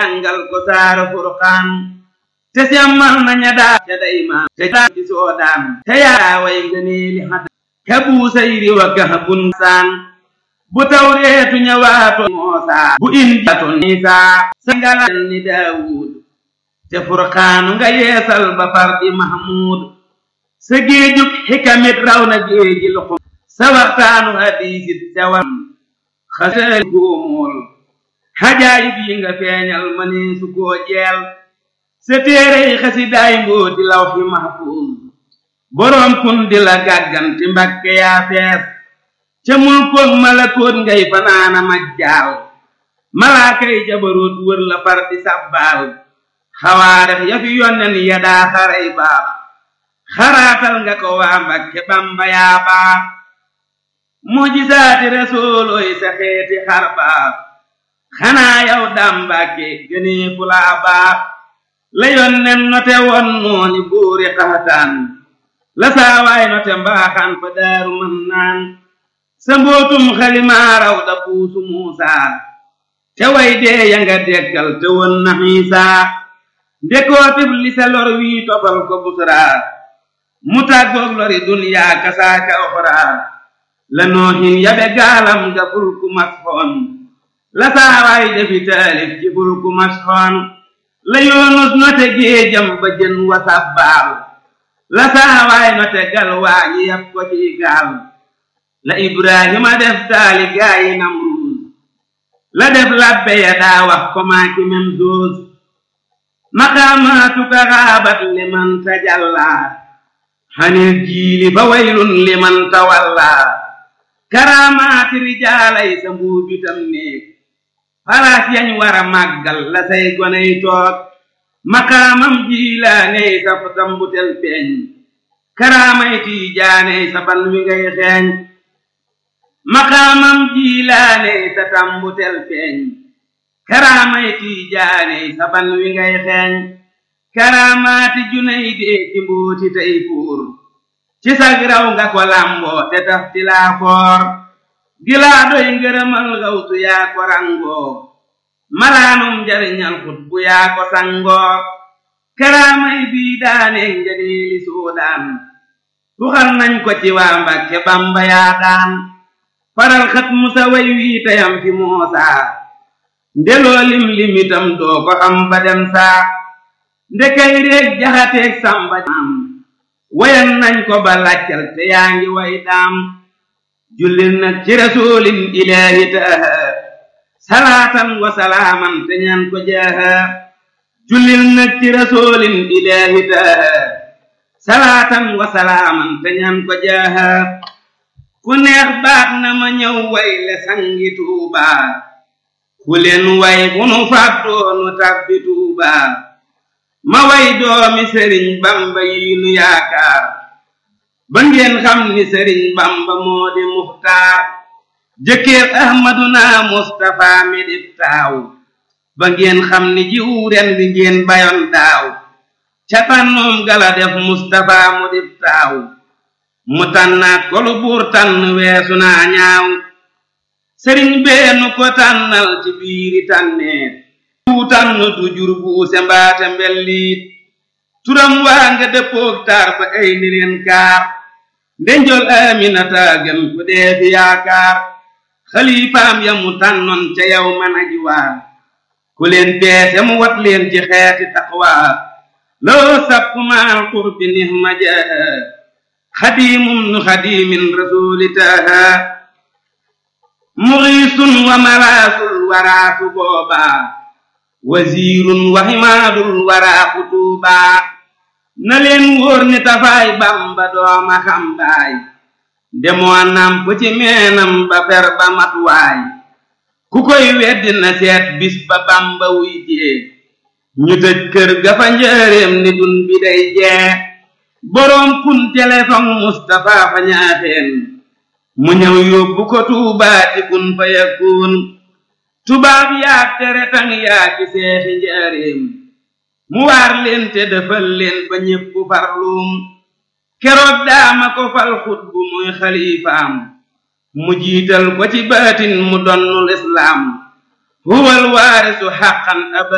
jàngal ko saara furqaan te semmal na ña daa ca daymaan te daa ci soodaan te yaa way ngëneeli xad ka buusayri wa kahbun saan bu tawreetu ñëwaato moosaa bu injaato niisaa sa ngalal ni daawuud te furqaanu nga yeesal ba fardi mahmuud sa géejug xikamit raw na géeji luxum sa waxtaanu hadiisit cawam xasaali góomool xajaayib yi nga feeñal mënee su koo jeel sa téerey xasidaay mbooti lawxi mahfuuz boroom kun di la gàgganti mbakke yaa fees ca mulkoog malakoot ngay fanaana majjaal malaakay jabaroot wër la far di sàbbaal xawaarex ya fi yonnen ya daa xaray baax xaraatal nga ko waa mbakke bamba yaa baax mujisaati resoolooy sa xeeti xar baax xanaa yow daam mbàkke gënee fu laa baax la yonnen note won nooni buuri xaxataan la saawaay note mbaaxaan fa daaru mën naan sa mbootum xalimaaraw da puusu muusaa te way dee ya nga dekkal te won na xiisaa ndekootib li sa lor wii tofal ko busraa mu tàggoog lori duniyaa kasaaka oxraa la noohin yabe gaalam ga fulku masxoon la saawaay defi taalif ci fulku masxoon la yoonus note géejam ba jën wa sàbbaal la saawaay note gal waañi yab ko ci gaal la ibrahima def taali gaayi namruus la def labbe ya daa wax ko maaki mem doos maqaamaatuka xaabat liman tajallaa xanil jiili fa waylun liman tawallaa karaamaati rijaalay sa mbuubitam néeg falaas yañ war a màggal la say goney toog maqaamam jiilaaney sa tambutel feeñ karaamay tiijaaney sa ban wi ngay xeeñ maqaamam jiilaaney sa tambutel feeñ karaamay tiijaaney sa ban wi ngay xeeñ karaamaati junay dee ci mbooti tey fuur ci sag raw nga ko lamboo te taf ti laa foor gilaa doy ngërëmal gawtu yaa ko rangoo malaanum njariñal xut bu yaa ko sangoo karaamay bii daane njaneeli suudaan tuxal nañ ko ci waa Mbàkke Bamba yaa daan faral xat musa way wii tayam fi moosaa ndeloo lim limitam doo ko am ba dem saa ndekay réeg jaxateeg samba am wayan nañ ko ba laccal te yaa ngi way daam jullil nag ci rasulin ilaahi taaha salaatan wa salaaman te ñaan ko jaaha jullil nag ci rasulin ilaahi taaha salaatan wa salaaman te ñaan ko jaaha ku neex baax na ma ñëw way le sangi tuubaa ku leen way bu nu fàttoonu tàbbi tuubaa ma way doomi sëriñ bamba yi nu yaakaar ba ngeen xam ni sëriñ bamba moo di muxtaar jëkkër ahmaduna mustafa mi dif taaw ba ngeen xam ni jiw ren bi ngeen bayoon daaw ca tànnoom gala def mustafa mu dif taaw mu tànnaat ko lu buur tànn weesu naa ñaaw sëriñ beenu ko tànnal ci biiri tànneet bu tànn du jur buuse mbaate mbelliit turam waa nga dëppoog taar ba ay ni leen kaar ndenjol aminata gën ku dee fi yaakaar xalifaam ya mu tànnoon ca yow man aji waar ku leen peese mu wat leen ci xeeti taqwaa loo sapp maal qurbi nihma jaaha xadiimum nu xadiimin rasuuli taaha muxiisun wa malaasul waraasu boobaa wasiirun wa himaadul waraa kutuubaa na leen wóor ni tafaay bamba dooma xambaay demoo namp ci meenam ba fer ba matuwaay ku koy weddi na seet bis ba bamba wuy jee ñu tëj kër ga fa njëreem ni dun bi day jee boroom kun telefon Mustapha fa ñaaxeen mu ñëw yóbbu ko tuubaati kun fa yakun tubaab yaa tere tang yaa ci seexi njaareem mu waar leen te defal leen ba ñépp farluum keroog daama ko fal xut bu muy xalifaam mu jiital ko ci baatin mu donnul islaam huwal waarisu xaqan aba